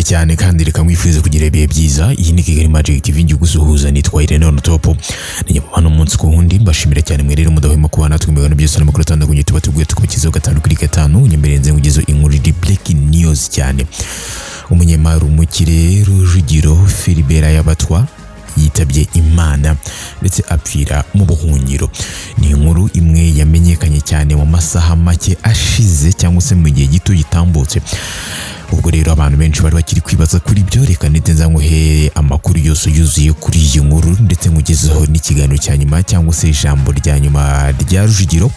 cyane kandi reka mwifurize kugira ibihe byiza iyi ni kigali magic tv njye gusuhuza nitwa irene on top ni hano umunsi ku wundi mbashimira cyane mwerere mudahwema kuba natwe mu bintu byose n'amakuru atandukanye tuba tubwiye tukubikizaho gatanu kuri gatanu nyemerenze nkugezeho inkuru iri breaking news cyane umunyemari umukire rujugiro filibera y'abatwa yitabye imana ndetse apfira mu buhungiro ni inkuru imwe yamenyekanye cyane mu masaha make ashize cyangwa se mu gihe gito gitambutse ubwo rero abantu benshi bari bakiri kwibaza kuri byo reka ndetse nzanguhe amakuru yose yuzuye kuri iyi nkuru ndetse nkugezeho n'ikiganiro cya nyuma cyangwa se ijambo rya nyuma rya rujugiro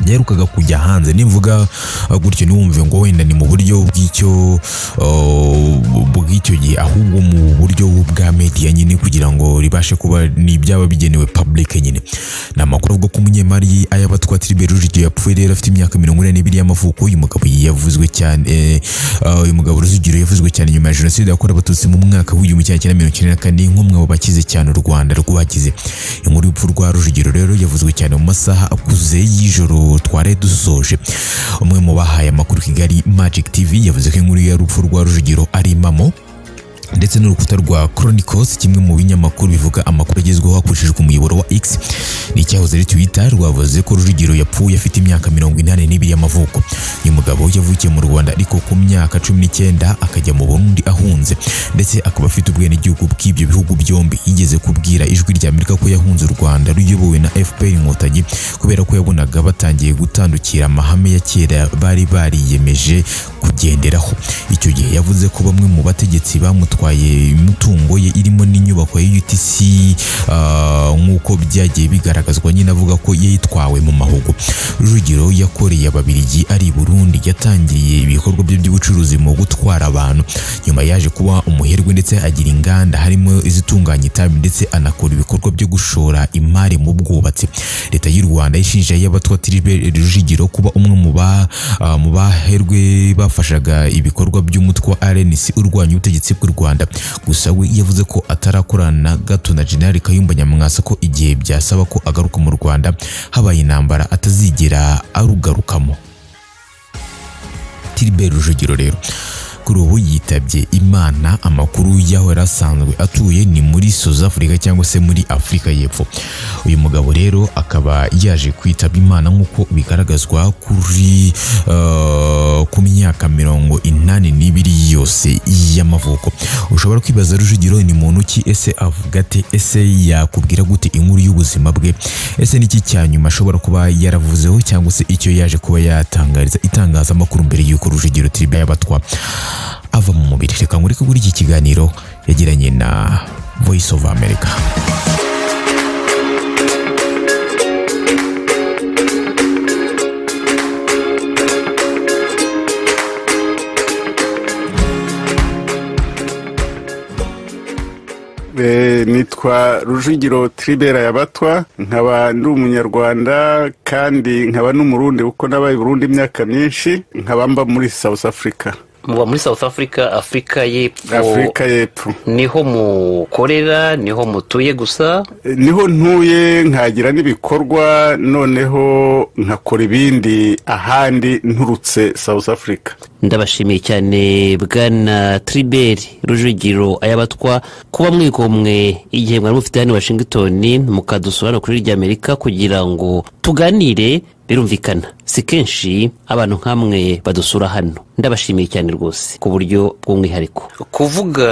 byaherukaga kujya hanze nimvuga gutyo ntiwumve ngo wenda ni mu buryo bw'icyo uh, bw'icyo gihe ahubwo mu buryo bwa media nyine kugira ngo ribashe kuba ni ibyaba bigenewe public nyine ni amakuru avuga ko umunyemari ayabatwa Tribert Rujugiro yapfuye rero afite imyaka mirongo ine n'ibiri y'amavuko uyu mugabo yavuzwe cyane eh, uh, uyu mugabo Rujugiro yavuzwe cyane nyuma ya jenoside yakorewe abatutsi mu mwaka w'igihumbi kimwe cyenda mirongo icyenda na kane nk'umwe mu bakize cyane u Rwanda rwagize inkuru y'urupfu rwa Rujugiro rero yavuzwe cyane mu masaha akuze y'ijoro twari dusoje umwe mu bahaye amakuru kigali magic tv yavuze ko inkuru y'urupfu rwa rujugiro ari impamo ndetse n'urukuta rwa Chronicles kimwe mu binyamakuru bivuga amakuru agezweho hakoreshejwe umuyoboro wa X n'icyahoze ari Twitter rwavuze ko Rujugiro yapfuye afite imyaka mirongo inani n'ibiri y'amavuko uyu mugabo yavukiye mu Rwanda ariko ku myaka cumi n'icyenda akajya mu Burundi ahunze ndetse akaba afite ubwenegihugu bw'ibyo bihugu byombi yigeze kubwira ijwi rya Amerika ko yahunze u Rwanda ruyobowe na FPR Inkotanyi kubera ko yabonaga batangiye gutandukira amahame ya kera bari bariyemeje kugenderaho icyo gihe yavuze ko bamwe mu bategetsi bamutwaye batwaye imitungo ye irimo n'inyubako ya UTC nk'uko byagiye bigaragazwa nyine avuga ko yitwawe mu mahugu Rujugiro yakoreye ababirigi ari Burundi yatangiriye ibikorwa bye by'ubucuruzi mu gutwara abantu nyuma yaje kuba umuherwe ndetse agira inganda harimo izitunganya itabi ndetse anakora ibikorwa byo gushora imari mu bwubatsi leta y'u Rwanda yishinja y'abatwa Tribert Rujugiro kuba umwe mu ba mu baherwe bafashaga ibikorwa by'umutwe wa RNC urwanya ubutegetsi bw'u Rwanda Rwanda gusa we yavuze ko atarakorana gato na General Kayumba Nyamwasa ko igihe byasaba ko agaruka mu Rwanda habaye intambara atazigera arugarukamo Tilbert Rujugiro rero kuri ubu yitabye imana amakuru y'aho yari asanzwe atuye ni muri South Africa cyangwa se muri Afurika y'Epfo uyu mugabo rero akaba yaje kwitaba imana nk'uko bigaragazwa kuri uh, ku myaka mirongo inani n'ibiri yose y'amavuko ushobora kwibaza Rujugiro ni muntu ki ese avuga ate ese yakubwira gute inkuru y'ubuzima bwe ese niki cya nyuma ashobora kuba yaravuzeho cyangwa se icyo yaje kuba yatangariza itangazamakuru mbere y'uko Rujugiro Tribert yabatwa ava mu mubiri reka ngureke kuri iki kiganiro yagiranye na Voice of America nitwa rujugiro Tribera yabatwa nkaba ndi umunyarwanda kandi nkaba n'umurundi kuko nabaye Burundi imyaka myinshi nkaba mba muri South Africa muba muri south africa afurika y'epfo afurika y'epfo niho mukorera niho mutuye gusa niho ntuye nkagira n'ibikorwa noneho nkakora ibindi ahandi nturutse south africa ndabashimiye cyane bwana triberi rujugiro ayabatwa kuba mwigomwe igihe mwari mufite hano washington mukadusura no kuri ry'amerika kugira ngo tuganire birumvikana si kenshi abantu nk'amwe badusura hano ndabashimiye cyane rwose ku buryo bw'umwihariko kuvuga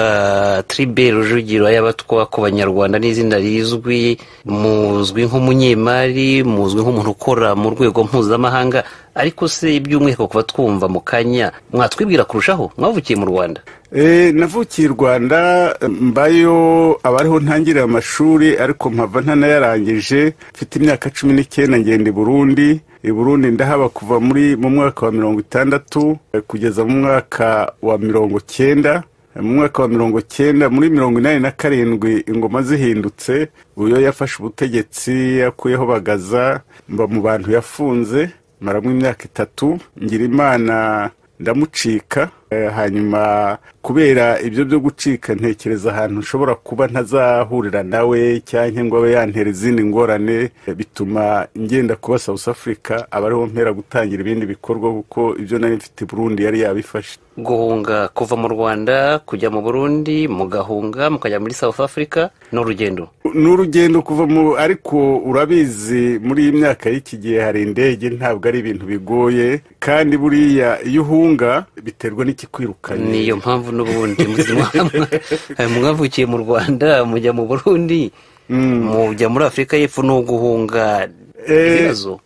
tribert rujugiro y'abatwa ku banyarwanda n'izina rizwi muzwi nk'umunyemari muzwi nk'umuntu ukora mu rwego mpuzamahanga ariko se by'umwihariko kuba twumva mu kanya mwatwibwira kurushaho mwavukiye mu rwanda navukiye i rwanda mbayo abariho ntangirira amashuri ariko mpava ntanayarangije mfite imyaka cumi n'icyenda ngenda i burundi i burundi ndahaba kuva muri mu mwaka wa mirongo itandatu kugeza mu mwaka wa mirongo cyenda mu mwaka wa mirongo cyenda muri mirongo inani na karindwi ingoma zihindutse uyo yafashe ubutegetsi yakuyeho bagaza mba mu bantu yafunze maramo imyaka itatu ngira imana ndamucika hanyuma kubera ibyo byo gucika ntekereza ahantu nshobora kuba ntazahurira nawe cyangwa ngo abe yantera izindi ngorane bituma ngenda kuba South Africa aba ariho mpera gutangira ibindi bikorwa kuko ibyo nari mfite Burundi yari yabifashe guhunga kuva mu rwanda kujya mu burundi mugahunga mukajya muri south africa ni urugendo ni urugendo kuva mu ariko urabizi muri iyi myaka y'iki gihe hari indege ntabwo ari ibintu bigoye kandi buriya iyo uhunga biterwa n'ikikwirukanye niyo mpamvu n'ubundi muzima mwavukiye mu rwanda mujya mu burundi mujya muri afurika y'epfo ni uguhunga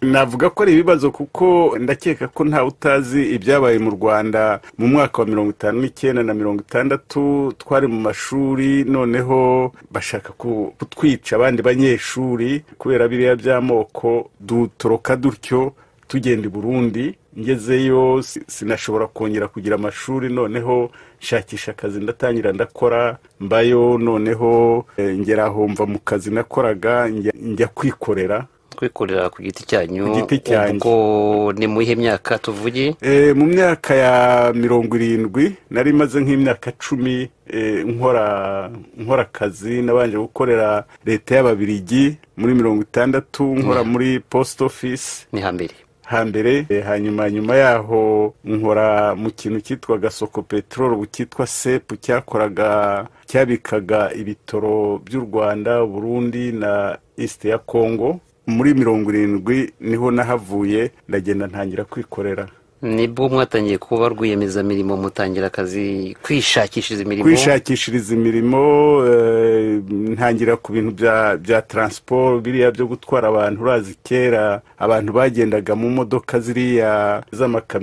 navuga ko ari ibibazo kuko ndakeka ko ntawe utazi ibyabaye mu rwanda mu mwaka wa mirongo itanu n'icyenda na mirongo itandatu twari mu mashuri noneho bashaka kutwica abandi banyeshuri kubera biriya by'amoko dutoroka dutyo tugenda i burundi ngezeyo sinashobora kongera kugira amashuri noneho nshakisha akazi ndatangira ndakora mbayo noneho ngera humva mu kazi nakoraga njya kwikorera kwikorera ku giti cyanyu Ku giti cyanyu. ubwo ni mu iyihe myaka tuvuge Eh, mu myaka ya mirongo irindwi nari maze nk'imyaka cumi eh, nkora nkora akazi nabanje gukorera leta y'ababirigi muri mirongo itandatu nkora muri post office ni hambere hambere Eh, hanyuma nyuma yaho nkora mu kintu cyitwaga soko peteroli cyitwa sepu cyakoraga cyabikaga ibitoro by'u rwanda burundi na east ya congo muri mirongo irindwi niho nahavuye ndagenda ntangira kwikorera nibwo mwatangiye kuba rwiyemezamirimo mutangira akazi kwishakishiriza imirimo kwishakishiriza imirimo eh, ntangira ku bintu bya bya taransiporo biriya byo gutwara abantu urazi kera abantu bagendaga mu modoka ziriya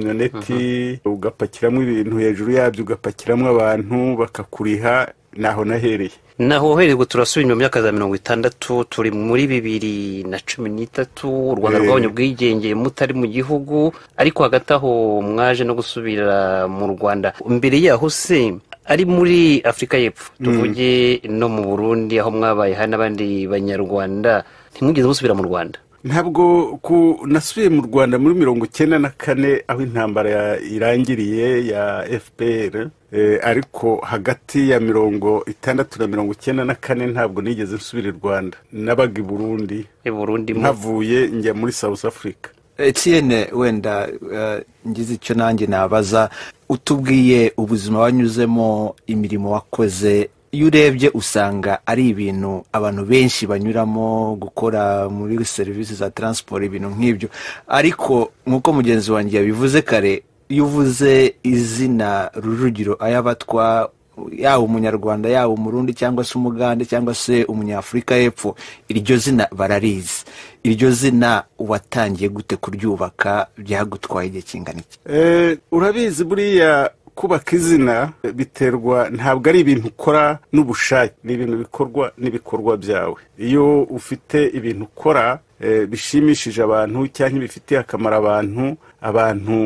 z'amakamyoneti ugapakiramo ibintu hejuru yabyo ugapakiramo abantu bakakuriha naho nahereye naho uhererwa turasubira mu myaka za mirongo itandatu turi muri bibiri na cumi n'itatu u rwanda Eh. rwabonye ubwigenge mutari mu gihugu ariko hagati aho mwaje no gusubira mu rwanda mbere yaho se ari muri afurika y'epfo tuvuge no mu burundi aho mwabaye hari n'abandi banyarwanda ntimwigeze musubira mu rwanda ntabwo ku nasubiye mu rwanda muri mirongo icyenda na kane aho intambara ya- irangiriye ya fpr eh, ariko hagati ya mirongo itandatu na mirongo icyenda na kane ntabwo nigeze nsubira i rwanda nabaga i burundi i burundi mu- ntavuye njya muri south africa etiyene wenda eh, ngize icyo nanjye nabaza utubwiye ubuzima wanyuzemo imirimo wakoze iyo urebye usanga ari ibintu abantu benshi banyuramo gukora muri serivisi za taransiporo ibintu nk'ibyo ariko nk'uko mugenzi wanjye yabivuze kare iyo uvuze izina rujugiro ayabatwa yaba umunyarwanda yaba umurundi cyangwa se umugande cyangwa se umunyafurika y'epfo iryo zina bararizi iryo zina watangiye gute kuryubaka byagutwaye igihe kingana iki Eh, urabizi buriya kubaka izina eh, biterwa ntabwo ari ibintu ukora n'ubushake ni ibintu bikorwa n'ibikorwa byawe iyo ufite ibintu ukora eh, bishimishije abantu cyangwa bifitiye akamaro abantu abantu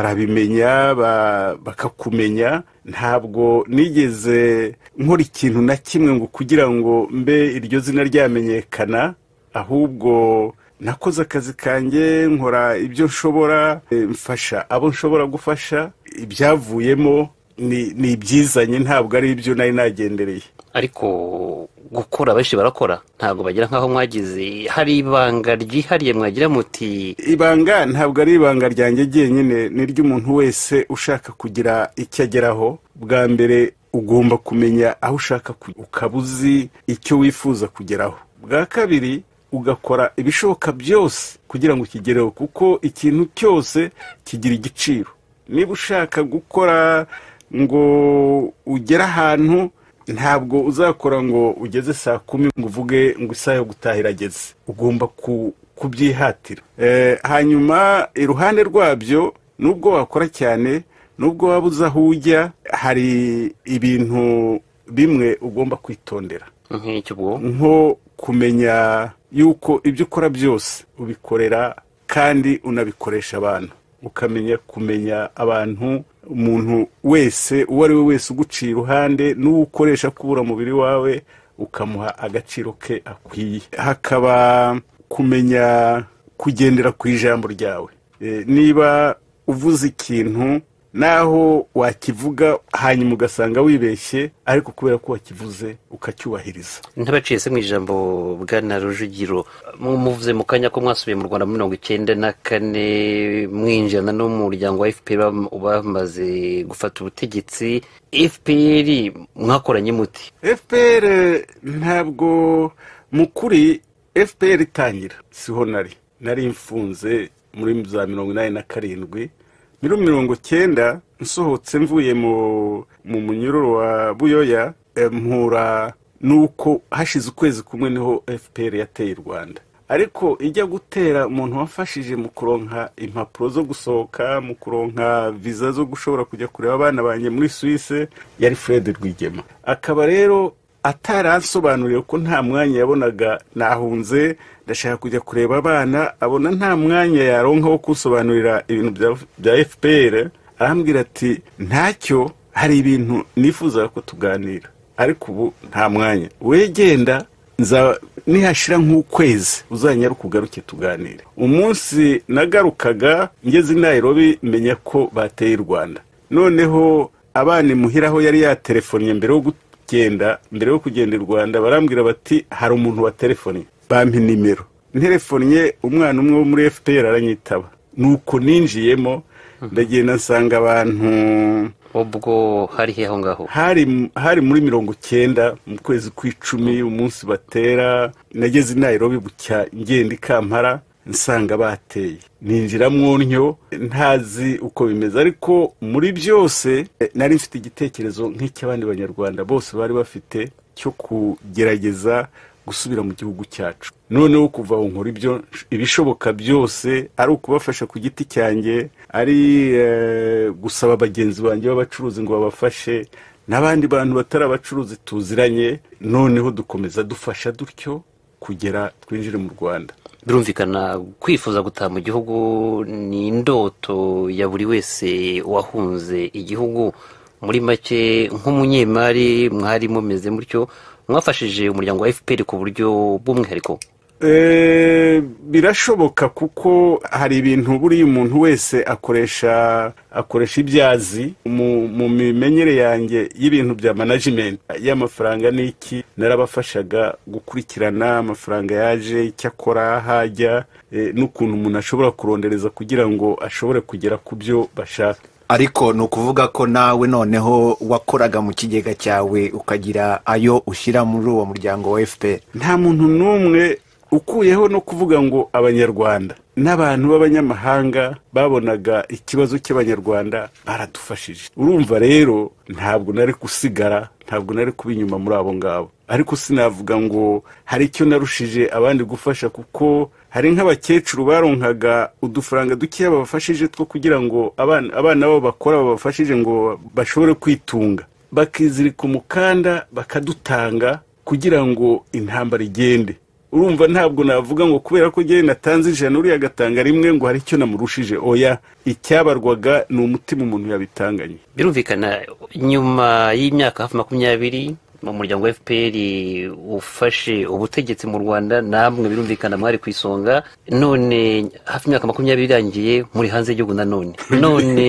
barabimenya ba- bakakumenya ntabwo nigeze nkora ikintu na kimwe ngo kugira ngo mbe iryo zina ryamenyekana ahubwo nakoze akazi kanjye nkora ibyo nshobora eh, mfasha abo nshobora gufasha ibyavuyemo ni ni ibyizanye ntabwo ari ibyo nari nagendereye ariko gukora benshi barakora ntabwo bagira nk'aho mwagize hari ibanga ryihariye mwagira muti ibanga ntabwo ari ibanga ryanjye ryenyine ni iry'umuntu wese ushaka kugira icyo ageraho bwa mbere ugomba kumenya aho ushaka kujya ukaba uzi icyo wifuza kugeraho bwa kabiri ugakora ibishoboka byose kugira ngo ukigereho kuko ikintu cyose kigira igiciro niba ushaka gukora ngo ugere ahantu ntabwo uzakora ngo ugeze saa kumi ngo uvuge ngo isaha yo gutaha irageze ugomba ku- kubyihatira Eh, hanyuma iruhande rwabyo nubwo wakora cyane nubwo waba uzi aho ujya hari ibintu bimwe ugomba kwitondera nk'icyo ubwo nko kumenya yuko ibyo ukora byose ubikorera kandi unabikoresha abantu ukamenya kumenya abantu umuntu wese uwo ari we wese uguciye iruhande n'uwo ukoresha kubura umubiri wawe ukamuha agaciro ke akwiye hakaba kumenya kugendera ku ijambo ryawe Eh, niba uvuze ikintu naho wakivuga hanyuma ugasanga wibeshye ariko kubera ko wakivuze ukacyubahiriza ntabacitse mu ijambo bwana rujugiro muvuze mu kanya ko mwasubiye mu rwanda muri mirongo icyenda na kane mwinjirana n'umuryango wa fpr bamaze gufata ubutegetsi fpr mwakoranye muti fpr ntabwo mu kuri fpr itangira siho nari nari mfunze muri za mirongo inani na karindwi muri mirongo cyenda nsohotse mvuye mu munyururu wa buyoya mpura n'uko hashize ukwezi kumwe niho fpr yateye u rwanda ariko ijya gutera umuntu wafashije mu kuronka impapuro zo gusohoka mu kuronka viza zo gushobora kujya kureba abana banjye muri suwise yari fred rwigema akaba rero ataransobanuriye ko nta mwanya yabonaga nahunze ndashaka kujya kureba abana abona nta mwanya yaronka wo kunsobanurira ibintu bya fpr arambwira ati ntacyo hari ibintu nifuza ko tuganira ariko ubu nta mwanya wegenda nihashira nk'ukwezi uzanyaruka ukugaruke tuganire umunsi nagarukaga ngeze Nairobi menya ko bateye u rwanda noneho abana imuhiraho yari yaterefonnye mbere yo kugenda mbere yo kugenda i rwanda barambwira bati hari umuntu waterefonnye bampa nimero nterefonnye umwana umwe wo muri fpr aranyitaba nuko ninjiyemo ndagenda nsanga abantu ubwo hari aho ngaho hari muri mirongo cyenda mu kwezi kw'icumi umunsi batera nageze i Nairobi bucya ngenda i kampara nsanga bateye ninjira mwonyo ntazi uko bimeze ariko muri byose nari mfite igitekerezo nk'icy'abandi banyarwanda bose bari bafite cyo kugerageza gusubira mu gihugu cyacu noneho kuva aho nkora ibyo ibishoboka byose ari ukubafasha ku giti cyanjye ari gusaba bagenzi banjye b'abacuruzi ngo babafashe n'abandi bantu batari abacuruzi tuziranye noneho dukomeza dufasha dutyo kugera twinjire mu rwanda birumvikana kwifuza gutaha mu gihugu ni indoto ya buri wese wahunze igihugu muri make nk'umunyemari mwari mumeze mutyo mwafashije umuryango wa fpr ku buryo bw'umwihariko birashoboka kuko hari ibintu buriya umuntu wese akoresha akoresha ibyazi mu mimenyere yanjye y'ibintu bya manajimenti y'amafaranga n'iki narabafashaga gukurikirana amafaranga yaje icyo akora hajya n'ukuntu umuntu ashobora kurondereza kugira ngo ashobore kugera ku byo bashaka ariko ni ukuvuga ko nawe noneho wakoraga mu kigega cyawe ukagira ayo ushyira muri uwo muryango wa fpr nta muntu n'umwe ukuyeho no kuvuga ngo abanyarwanda n'abantu b'abanyamahanga babonaga ikibazo cy'abanyarwanda baradufashije urumva rero ntabwo nari gusigara ntabwo nari kuba inyuma muri abo ngabo ariko sinavuga ngo hari icyo narushije abandi gufasha kuko hari nk'abakecuru baronkaga udufaranga dukeya babafashije two kugira ngo abana babo bakora babafashije ngo bashobore kwitunga bakizirika umukanda bakadutanga kugira ngo intambara igende urumva ntabwo navuga ngo kubera ko njyewe natanze ijana uriya agatanga rimwe ngo hari icyo namurushije oya icyabarwaga ni umutima umuntu yabitanganye birumvikana nyuma y'imyaka hafi makumyabiri mu muryango wa fpr ufashe ubutegetsi mu rwanda namwe birumvikana mwari ku isonga none hafi imyaka makumyabiri irangiye muri hanze y'igihugu nanone none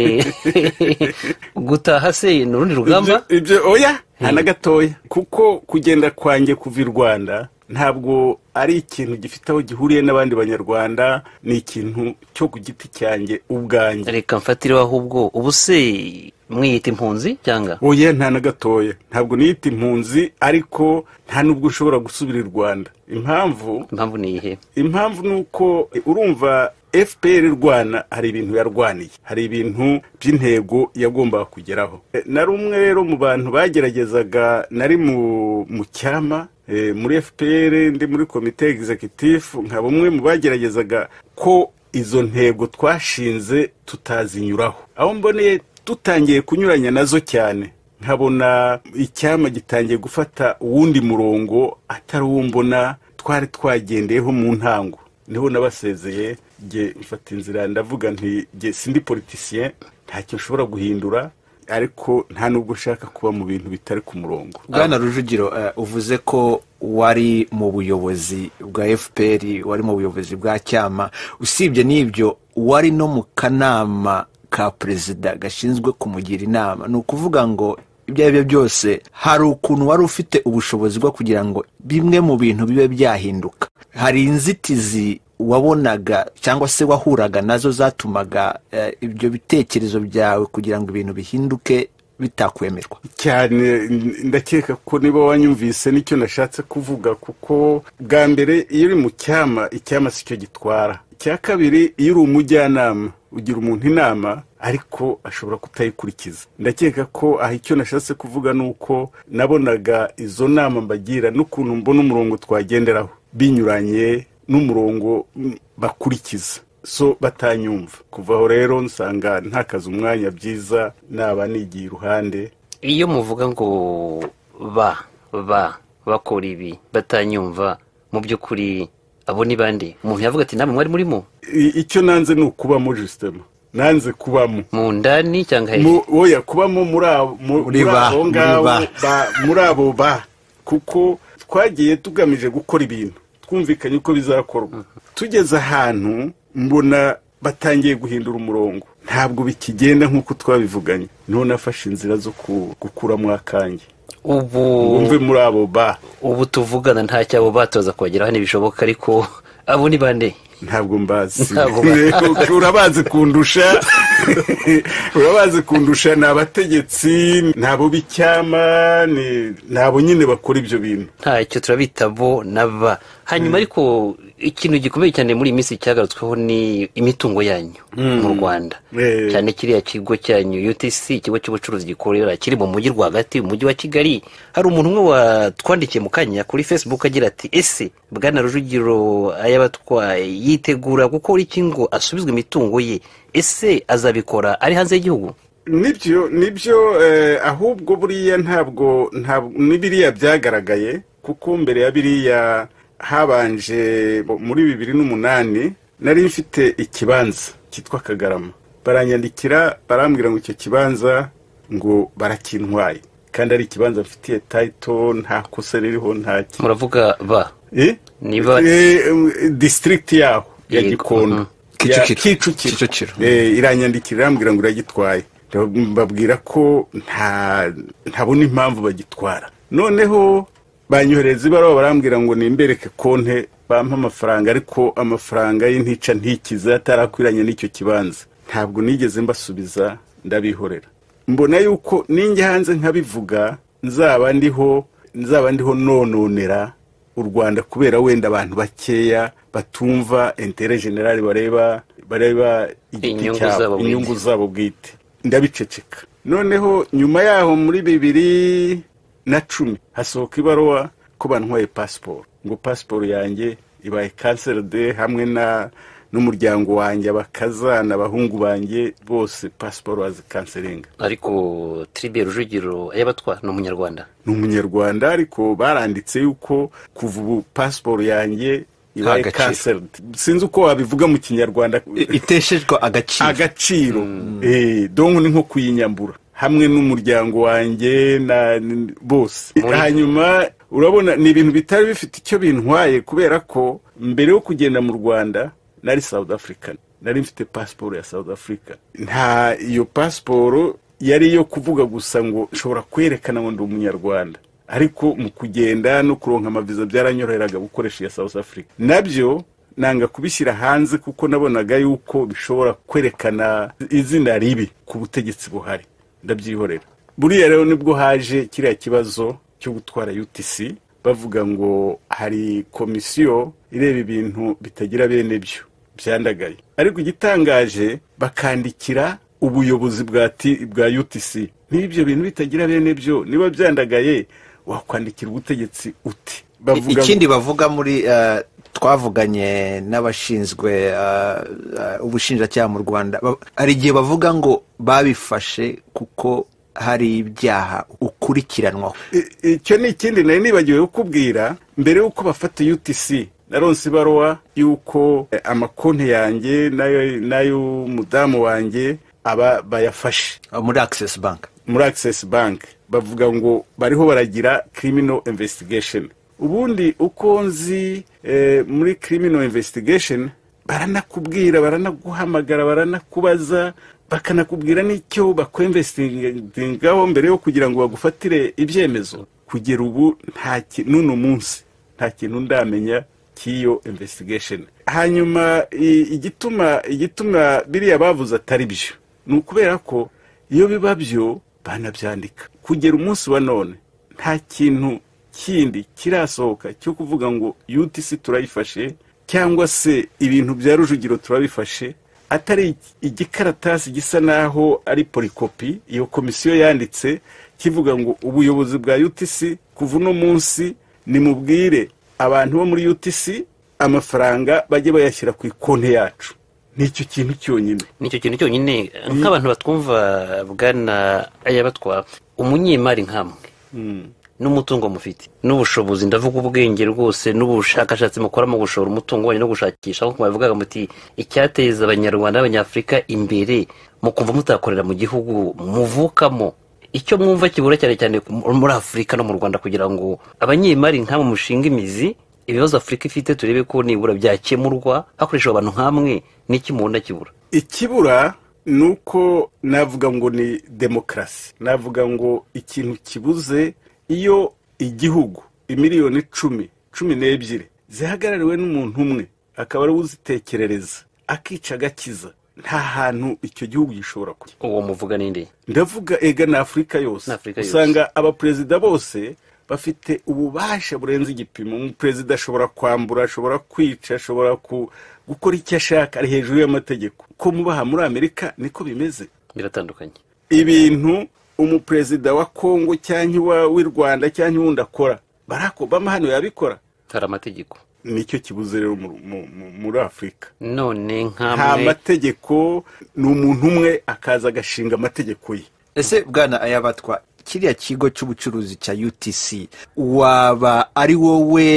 gutaha se ni urundi rugamba ibyo oya nta na gatoya kuko kugenda kwanjye kuva i rwanda ntabwo ari ikintu gifite aho gihuriye n'abandi banyarwanda ni ikintu cyo ku giti cyanjye ubwanjye reka mfatireho ahubwo ubu se mwiyita impunzi cyangwa oya nta na gatoya ntabwo niyita impunzi ariko nta n'ubwo ushobora gusubira i rwanda impamvu impamvu ni iyihe impamvu ni uko urumva fpr rwana hari ibintu yarwaniye hari ibintu by'intego yagombaga kugeraho na rumwe rero mu bantu bageragezaga nari mu cyama muri fpr ndi muri komite egizekitifu nka bamwe mu bageragezaga ko izo ntego twashinze tutazinyuraho aho mboneye dutangiye kunyuranya nazo cyane nkabona icyama gitangiye gufata uwundi murongo atari uwo mbona twari twagendeyeho mu ntango niho nabasezeye nge mfata inzira ndavuga nti nge sindi politisiye ntacyo nshobora guhindura ariko nta nubwo ushaka kuba mu bintu bitari ku murongo bwana rujugiro uvuze ko wari mu buyobozi bwa fpr wari mu buyobozi bwa cyama usibye n'ibyo wari no mu kanama ka perezida gashinzwe kumugira inama ni ukuvuga ngo ibyo ari byo byose hari ukuntu wari ufite ubushobozi bwo kugira ngo bimwe mu bintu bibe byahinduka hari inzitizi wabonaga cyangwa se wahuraga nazo zatumaga eh, ibyo bitekerezo byawe kugira ngo ibintu bihinduke bitakwemerwa cyane ndakeka ko niba wanyumvise nicyo nashatse kuvuga kuko bwa mbere iyo uri mu cyama icyama si cyo gitwara icya kabiri iyo uri umujyanama ugira umuntu inama ariko ashobora kutayikurikiza ndakeka ko aha icyo nashatse kuvuga ni uko nabonaga izo nama mbagira n'ukuntu mbona umurongo twagenderaho binyuranye n'umurongo bakurikiza so batanyumva kuva aho rero nsanga ntakaze umwanya byiza naba nigiye iruhande iyo muvuga ngo ba ba bakora ibi batanyumva mu by'ukuri abo ni bande umuntu yavuga ati namwe mwari murimo I- icyo nanze ni ukubamo jisitema nanze kubamo mu ndani cyangwa hejuru Mu- oya kubamo muri abo mu- muri Muri ba, abo muri ngabo ba. ba- muri abo ba kuko twagiye tugamije gukora ibintu twumvikanye uko bizakorwa tugeze ahantu mbona batangiye guhindura umurongo ntabwo bikigenda nk'uko twabivuganye niho nafashe inzira zo ku- gukuramo akange ubu wumve muri abo ba ubu tuvugana nta cyabo batoza kubageraho ntibishoboka ariko abo ni bande ntabwo mbazi Ntabwo urabazi kundusha urabazi kundusha ni abategetsi ni abo b'icyama ni ni abo nyine bakora ibyo bintu ntacyo turabita bo na ba hanyuma ariko ikintu gikomeye cyane muri iyi minsi cyagarutsweho ni imitungo yanyu mu rwanda Eh. cyane kiriya kigo cyanyu utc ikigo cy'ubucuruzi gikorera kiri mu mujyi rwagati umujyi wa kigali hari umuntu umwe watwandikiye mu kanya kuri facebook agira ati ese bwana rujugiro ayabatwaye yitegura gukora iki ngo asubizwe imitungo ye ese azabikora ari hanze y'igihugu nibyo nibyo eh, ahubwo buriya ntabwo ntabwo n'ibiriya byagaragaye kuko mbere ya biriya habanje muri bibiri n'umunani nari mfite ikibanza cyitwa kagarama baranyandikira barambwira ngo icyo kibanza ngo barakintwaye kandi ari ikibanza mfitiye tayito nta kosa ririho nta ki- muravuga ba Eh? Niba- Eh, em, district yaho ya Yego, gikondo mhm. Ya- Kicukiro. Kicukiro. Eh, iranyandikira irambwira ngo iragitwaye babwira ko nta ntabona impamvu bagitwara noneho banyohereza ibaruwa barambwira ngo nimbereke konte bampa amafaranga ariko amafaranga y'intica ntikiza atarakwiranye n'icyo kibanza ntabwo nigeze mbasubiza ndabihorera mbona yuko ninjya hanze nkabivuga nzaba ndiho nzaba ndiho nononera u rwanda kubera wenda abantu bakeya batumva intere generale bareba bareba igiti Inyungu zabo cyabo bwite. inyungu zabo bwite ndabiceceka noneho nyuma yaho muri bibiri na cumi hasohoka ibaruwa ko bantwaye pasiporo ngo pasiporo yanjye ibaye kanseride hamwe na n'umuryango wanjye abakazana abahungu banjye bose pasiporo bazikanserenga ariko tribe rujugiro ayabatwa ni umunyarwanda ni umunyarwanda ariko baranditse yuko kuva ubu pasiporo yanjye ibaye Nta gaciro. kanseride sinzi uko wabivuga mu kinyarwanda I- iteshejwe agaciro agaciro Eh, donko ni nko kuyinyambura hamwe n'umuryango wanjye na n- bose Muri- hanyuma urabona ni ibintu bitari bifite icyo bintwaye kubera ko mbere yo kugenda mu rwanda nari south african nari mfite pasiporo ya south africa nta iyo pasiporo yari iyo kuvuga gusa ngo nshobora kwerekana ngo ndi umunyarwanda ariko mu kugenda no kuronka amaviza byaranyoroheraga gukoresha iya south africa nabyo nanga kubishyira hanze kuko nabonaga yuko bishobora kwerekana izina ribi ku butegetsi buhari ndabyihorera buriya rero nibwo haje kiriya kibazo cyo gutwara utc bavuga ngo hari komisiyo ireba ibintu bitagira bene byo byandagaye ariko igitangaje bakandikira ubuyobozi bwa T- bwa utc niba ibyo bintu bitagira bene byo niba byandagaye wakwandikira ubutegetsi uti bavuga ngo- ikindi bavuga muri eh, twavuganye n'abashinzwe eh, eh, ubushinjacyaha mu rwanda Ba- hari igihe bavuga ngo babifashe kuko hari ibyaha ukurikiranwaho I- icyo ni ikindi nari nibagiwe kukubwira mbere y'uko bafata utc naronse ibaruwa y'uko eh, amakonti yanjye n'ayo- n'ay'umudamu wanjye aba bayafashe eh, muri access bank muri access bank bavuga ngo bariho baragira criminal investigation ubundi uko nzi eh, muri criminal investigation baranakubwira baranaguhamagara baranakubaza bakanakubwira n'icyo bakwemvesitingaho mbere yo kugira ngo bagufatire ibyemezo kugera ubu nta ki- n'uno munsi nta kintu ndamenya cy'iyo investigation hanyuma i- igituma igituma biriya bavuze atari byo ni ukubera ko iyo biba byo banabyandika kugera umunsi wa none nta kintu kindi kirasohoka cyo kuvuga ngo utc turayifashe cyangwa se ibintu bya rujugiro turabifashe atari igikaratasi gisa naho ari polikopi iyo komisiyo yanditse kivuga ngo ubuyobozi bwa utc kuva uno munsi nimubwire abantu bo muri utc amafaranga bajye bayashyira ku ikonti yacu nicyo kintu cyonyine nicyo kintu cyonyine nk'abantu batwumva bwana ayabatwa umunyemari nk'amwe n'umutungo mufite n'ubushobozi ndavuga ubwenge rwose n'ubushakashatsi mukora mu gushora umutungo wanyu no gushakisha nk'uko babivugaga muti icyateza abanyarwanda n'abanyafurika imbere mu kumva mutakorera mu gihugu muvukamo icyo mwumva kibura cyane cyane muri afurika no mu rwanda kugira ngo abanyemari nk'abo mushinga imizi ibibazo afurika ifite turebe ko nibura byakemurwa hakoreshejwe abantu nk'amwe n'iki mubona kibura ikibura ni uko navuga ngo ni demokarasi navuga ngo ikintu kibuze iyo igihugu imiliyoni icumi cumi n'ebyiri zihagarariwe n'umuntu umwe akaba ari we uzitekerereza akica agakiza nta hantu icyo gihugu gishobora kujya uwo muvuga n'indi ndavuga ega ni afurika yose Ni Afurika yose. usanga abaperezida bose bafite ububasha burenze igipimo umuperezida ashobora kwambura ashobora kwica ashobora ku- gukora icyo ashaka ari hejuru y'amategeko ko mubaha muri amerika niko bimeze biratandukanye ibintu umuperezida wa kongo cyangwa iwa- w'i rwanda cyangwa uwundi akora barack obama hano yabikora hari amategeko nicyo kibuze rero mu- mu- mu- muri afurika none nta nk'amwe mategeko ni umuntu umwe akaza agashinga amategeko ye ese bwana ayabatwa kiriya kigo cy'ubucuruzi cya utc waba ari wowe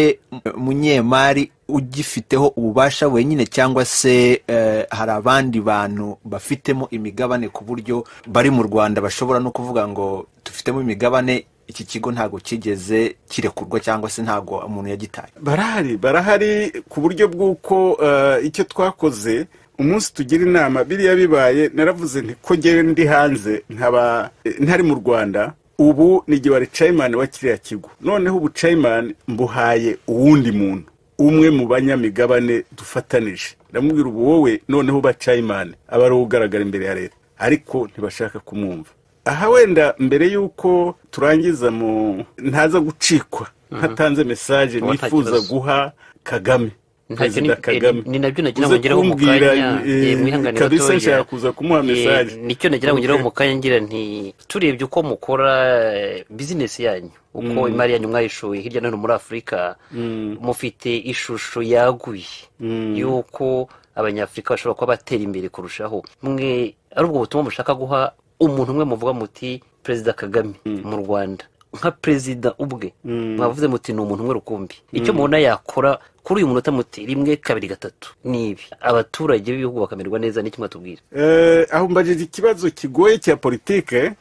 munyemari ugifiteho ububasha wenyine cyangwa se eh, hari abandi bantu bafitemo imigabane ku buryo bari mu rwanda bashobora no kuvuga ngo tufitemo imigabane iki kigo ntabwo kigeze kirekurwa cyangwa se ntabwo umuntu yagitaye barahari barahari ku buryo bw'uko eh, icyo twakoze umunsi tugira inama biriya bibaye naravuze nti ko ngewe ndi hanze nkaba eh, ntari mu rwanda ubu ni gihe cayimani wa kiriya kigo noneho ubu cayimani mbuhaye uwundi muntu umwe mu banyamigabane dufatanije ndamubwira ubu wowe noneho uba cayimani aba ari uwo ugaragara imbere ya leta ariko ntibashaka kumwumva aha wenda mbere y'uko turangiza mu ntaza gucikwa ntatanze mesaje Uwo nta nifuza kibazo. guha kagame Ntacyo perezida ni- kagame ni nabyo nagira uze ngo ngeraho mu kumbwira, kanya, eh, eh, mwihangane kabisa gatoya. nshaka kuza kumuha Eh, mesaje nicyo nagira ngo ngeraho Okay. mu kanya ngira nti turebye uko mukora eh, bizinesi yanyu uko imari yanyu mwayishoye hirya no hino muri afurika mufite ishusho yaguye y'uko abanyafurika bashobora kuba batera imbere kurushaho mwe ari ubwo butumwa mushaka guha umuntu umwe muvuga muti perezida kagame mu rwanda nka perezida ubwe mwavuze muti ni umuntu umwe rukumbi icyo mubona yakora kuri uyu munota muti rimwe kabiri gatatu ni ibi abaturage b'ibihugu bakamererwa neza n'iki mwatubwira Eh, aho mbajije ikibazo kigoye cya politike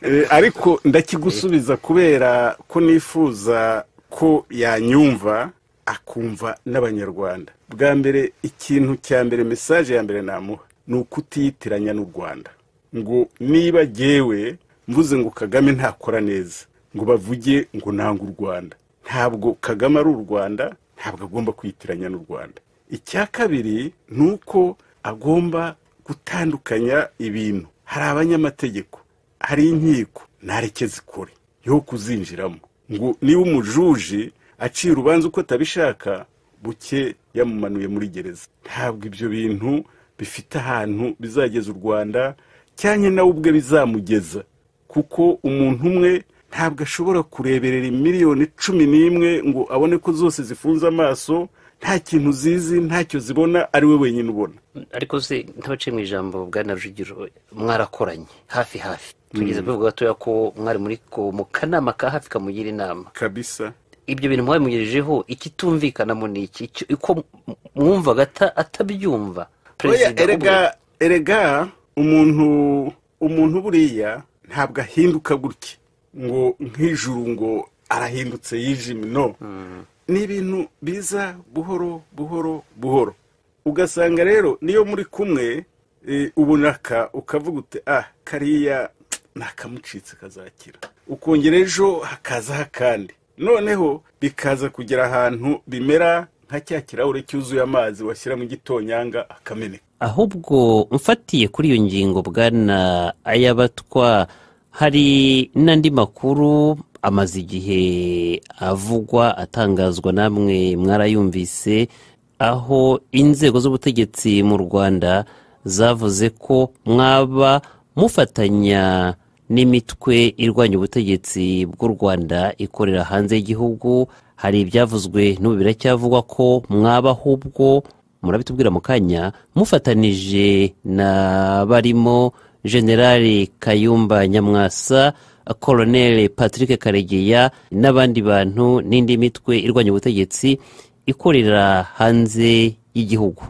eh, ariko ndakigusubiza kubera ko nifuza ko yanyumva akumva n'abanyarwanda bwa mbere ikintu cya mbere mesaje ya mbere namuha ni ukutiyitiranya n'u rwanda ngo niba jyewe mvuze ngo kagame ntakora neza ngo bavuge ngo nanga u rwanda ntabwo kagame ari u rwanda ntabwo agomba kwitiranya n'u rwanda icya kabiri ni uko agomba gutandukanya ibintu hari abanyamategeko hari inkiko ntareke zikore yo kuzinjiramo ngo niba umujuji aciye urubanza uko atabishaka buke yamumanuye muri gereza ntabwo ibyo bintu bifite ahantu bizageza u rwanda cyane nawe ubwe bizamugeza kuko umuntu umwe ntabwo ashobora kureberera miliyoni cumi n'imwe ngo abone ko zose zifunze amaso nta kintu zizi ntacyo zibona ari we wenyine ubona ariko se ntabaciye mu ijambo bwana rujugiro mwarakoranye hafi hafi tugeze kubivuga gatoya ko mwari muri ko mu kanama ka hafi kamugira inama kabisa ibyo bintu mwabimugejejeho ikitumvikanamo ni iki Icyo- uko m- mwumvaga ata- atabyumva oya perezida erega erega umuntu umuntu buriya ntabwo ahinduka gutya ngo nk'ijuru ngo arahindutse yijimye no ni ibintu biza buhoro buhoro buhoro ugasanga rero niyo muri kumwe ubunaka ukavuga uti ah kariya nakamucitse kazakira ukongera ejo hakazaho akandi noneho bikaza kugera ahantu bimera nka cya kirahure cyuzuye amazi washyira mu gitonyanga akameneka ahubwo mfatiye kuri iyo ngingo bwana ayabatwa hari n'andi makuru amaze igihe avugwa atangazwa namwe mwarayumvise aho inzego z'ubutegetsi mu rwanda zavuze ko mwaba mufatanya n'imitwe irwanya ubutegetsi bw'u rwanda ikorera hanze y'igihugu hari ibyavuzwe n'ubu biracyavugwa ko mwaba ahubwo murabitubwira mu kanya mufatanije na barimo generali kayumba nyamwasa koroneli patrick karegeya n'abandi bantu n'indi mitwe irwanya ubutegetsi ikorera hanze y'igihugu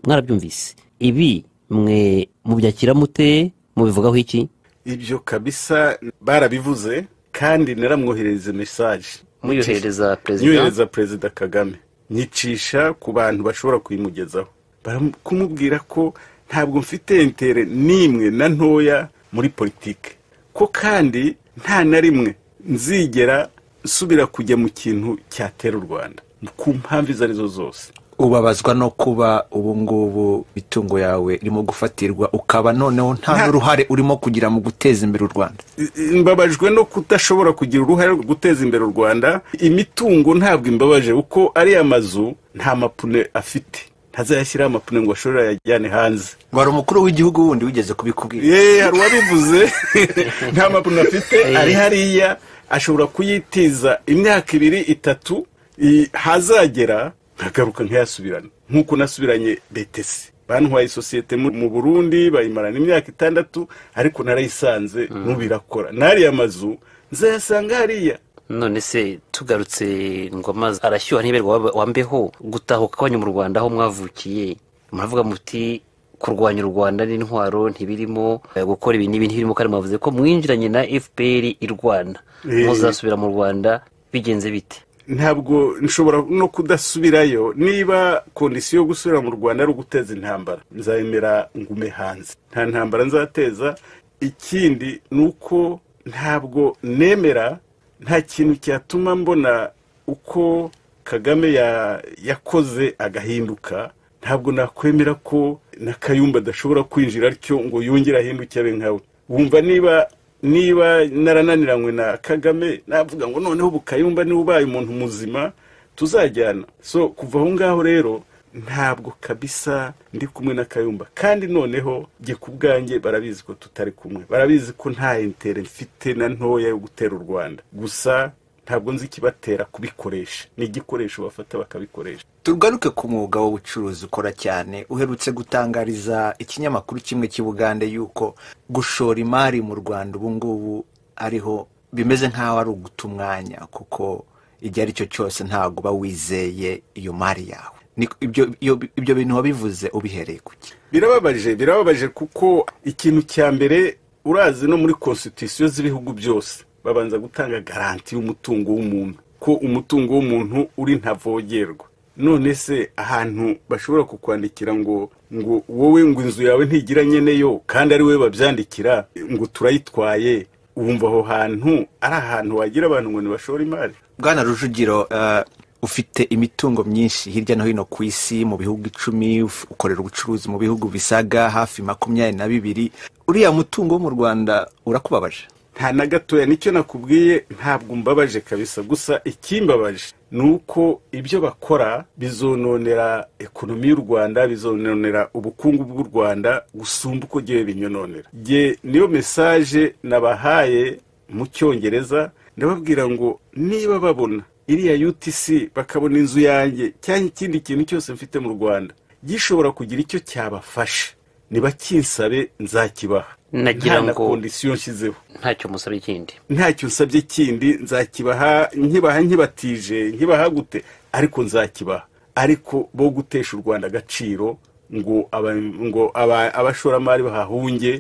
mwarabyumvise ibi mwe mubyakira mute mubivugaho iki ibyo kabisa barabivuze kandi naramwoherereza mesaje muyohereza perezida nyohereza perezida kagame nyicisha ku bantu bashobora kuyimugezaho Bara- kumubwira ko ntabwo mfite intere n'imwe na ntoya muri politiki ko kandi nta na rimwe nzigera nsubira kujya mu kintu cyatera u rwanda ku mpamvu izo arizo zose ubabazwa no kuba ubu ngubu imitungo yawe irimo gufatirwa ukaba noneho nta n'uruhare urimo kugira mu guteza imbere u rwanda mbabajwe no kudashobora kugira uruhare rwo guteza imbere u rwanda imitungo ntabwo imbabaje kuko ariya mazu nta mapune afite ntazayashyiraho amapine ngo ashobore ayajyane hanze wari umukuru w'igihugu wundi wigeze kubikubwira yeee hari uwabivuze nta mapine afite ari hariya ashobora kuyitiza imyaka ibiri itatu i- hazagera nkagaruka nkayasubirana nk'uko nasubiranye betesi bantwaye isosiyete mu mu burundi bayimarana imyaka itandatu ariko narayisanze nubirakora n'ariya mazu nzayasanga hariya none se tugarutse ngo amazi arashyuha ntiberwa waba- wambeho gutahuka kwanyu mu rwanda aho mwavukiye muravuga muti kurwanya u rwanda n'intwaro ntibirimo eh, gukora ibi n'ibi ntibirimo kandi mwavuze ko mwinjiranye na fpr i rwanda Eh. muzasubira mu rwanda bigenze bite ntabwo nshobora no kudasubirayo niba kondisiyo yo gusubira mu rwanda ari uguteza intambara nzayemera ngume hanze nta ntambara nzateza ikindi ni uko ntabwo nemera nta kintu cyatuma mbona uko kagame ya- yakoze agahinduka ntabwo nakwemera ko na kayumba adashobora kwinjira atyo ngo yongere ahinduke abe nkawe wumva niba niba narananiranywe na kagame navuga ngo noneho ubu kayumba niba ubaye umuntu muzima tuzajyana so kuva aho ngaho rero ntabwo kabisa ndi kumwe na kayumba kandi noneho jye ku bwanjye barabizi ko tutari kumwe barabizi ko nta intere mfite na ntoya yo gutera u rwanda gusa ntabwo nzi ikibatera kubikoresha ni igikoresho bafata bakabikoresha tugaruke ku mwuga w'ubucuruzi ukora cyane uherutse gutangariza ikinyamakuru kimwe cy'i bugande yuko gushora imari mu rwanda ubu ngubu ariho bimeze nk'aho ari uguta umwanya kuko igihe ari cyo cyose ntabwo uba wizeye iyo mari yawe Ni- ibyo- iyo- ibyo bintu wabivuze ubihereye kuki birababaje birababaje kuko ikintu cya mbere urazi no muri konstitusiyo z'ibihugu byose babanza gutanga garanti y'umutungo w'umuntu ko umutungo w'umuntu uri ntavogerwa none se ahantu bashobora kukwandikira ngo ngo wowe ngo inzu yawe ntigira nyeneyo kandi ari wowe babyandikira ngo turayitwaye wumva aho hantu ari ahantu wagira abantu ngo ntibashore imari bwana rujugiro eh, ufite imitungo myinshi hirya no hino ku isi mu bihugu icumi uf- ukorera ubucuruzi mu bihugu bisaga hafi makumyabiri na bibiri uriya mutungo wo mu rwanda urakubabaje nta na gatoya nicyo nakubwiye ntabwo mbabaje kabisa gusa ikimbabaje ni uko ibyo bakora bizononera ekonomi y'u rwanda bizononera ubukungu bw'u rwanda gusumba uko gihe binyononera Jye niyo mesaje nabahaye mu cyongereza ndababwira ngo niba babona iriya utc bakabona inzu yanjye cyangwa ikindi kintu cyose mfite mu rwanda gishobora kugira icyo cyabafasha ntibakinsabe nzakibaha Nagira Nta na ngo- kondisiyo nshyizeho ntacyo musaba ikindi ntacyo nsabye kindi nzakibaha nkibaha nkibatije nkibaha gute ariko nzakibaha ariko bo gutesha u rwanda agaciro ngo aba- ngo aba- abashoramari bahahunge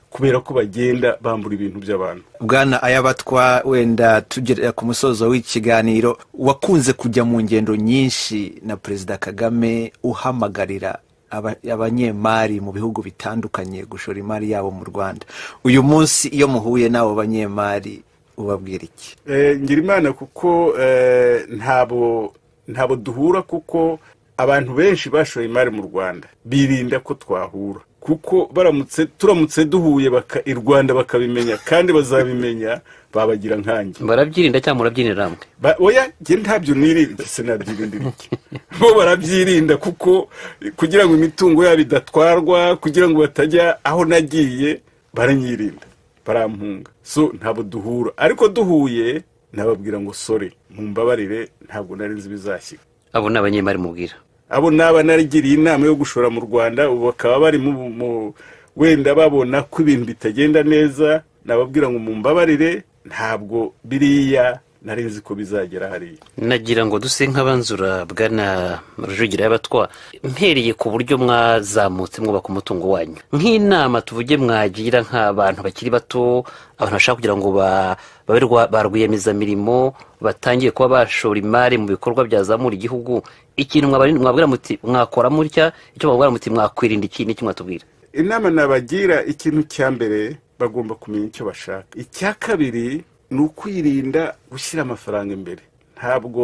kubera ko bagenda bambura ibintu by'abantu bwana ayabatwa wenda tugera ku musozo w'ikiganiro wakunze kujya mu ngendo nyinshi na perezida kagame uhamagarira aba- abanyemari mu bihugu bitandukanye gushora imari yabo mu rwanda uyu munsi iyo muhuye n'abo banyemari ubabwira iki Eh, ngira imana kuko eh, ntabo ntabo duhura kuko abantu benshi bashoye imari mu rwanda birinda ko twahura kuko baramutse turamutse duhuye baka- i rwanda bakabimenya kandi bazabimenya babagira nkanjye barabyirinda cyangwa murabyirira hamwe Ba- oya njye ntabyo nirinda sinabyirinda iki bo barabyirinda kuko kugira ngo imitungo yabo idatwarwa kugira ngo batajya aho nagiye baranyirinda barampunga so ntabwo duhura ariko duhuye nababwira ngo sore mumbabarire ntabwo nari nzi ibizashyika abo ni abanyemari mubwira abo naba narigiriye inama yo gushora mu rwanda ubu bakaba bari mu mu- wenda babona ko ibintu bitagenda neza nababwira ngo mumbabarire ntabwo biriya nari nzi ko bizagera hariya nagira ngo duse nk'abanzura bwana rujugira y'abatwa mpereye ku buryo mwazamutse mwubaka umutungo wanyu nk'inama tuvuge mwagira nk'abantu bakiri bato abantu bashaka kugira ngo ba- babe rwa- ba rwiyemezamirimo batangiye kuba bashora imari mu bikorwa byazamura igihugu ikintu mwabari- mwabwira muti mwakora mutya icyo mwabwira muti mwakwirinda iki n'icyo mwatubwira inama nabagira ikintu cya mbere bagomba kumenya icyo bashaka icya kabiri ni ukwirinda gushyira amafaranga imbere ntabwo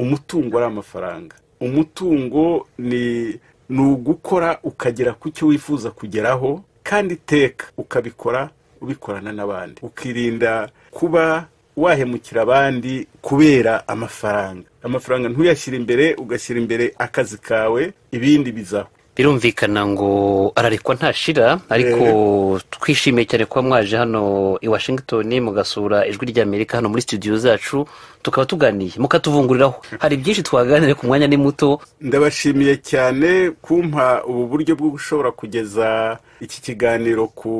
umutungo ari amafaranga umutungo ni ni ugukora ukagera ku cyo wifuza kugeraho kandi iteka ukabikora ubikorana n'abandi ukirinda kuba wahemukira abandi kubera amafaranga amafaranga ntuyashyire imbere ugashyira imbere akazi kawe ibindi bizaho birumvikana ngo ararekwa ntashira ariko twishimiye cyane kuba mwaje hano i washington mugasura ijwi ry'amerika hano muri studio zacu tukaba tuganiye mukatuvunguriraho hari byinshi twaganire ku mwanya ni muto ndabashimiye cyane kumpa ubu buryo bwo gushobora kugeza iki kiganiro ku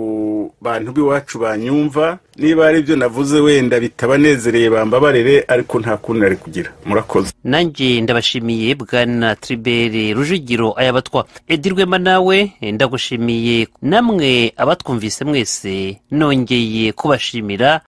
bantu b'iwacu banyumva niba hari ibyo navuze wenda bitabanezereye bambabarire ariko nta kundi nari kugira murakoze nanjye ndabashimiye bwana tribere rujugiro aya batwa edirwema nawe ndagushimiye namwe abatwumvise mwese nongeye kubashimira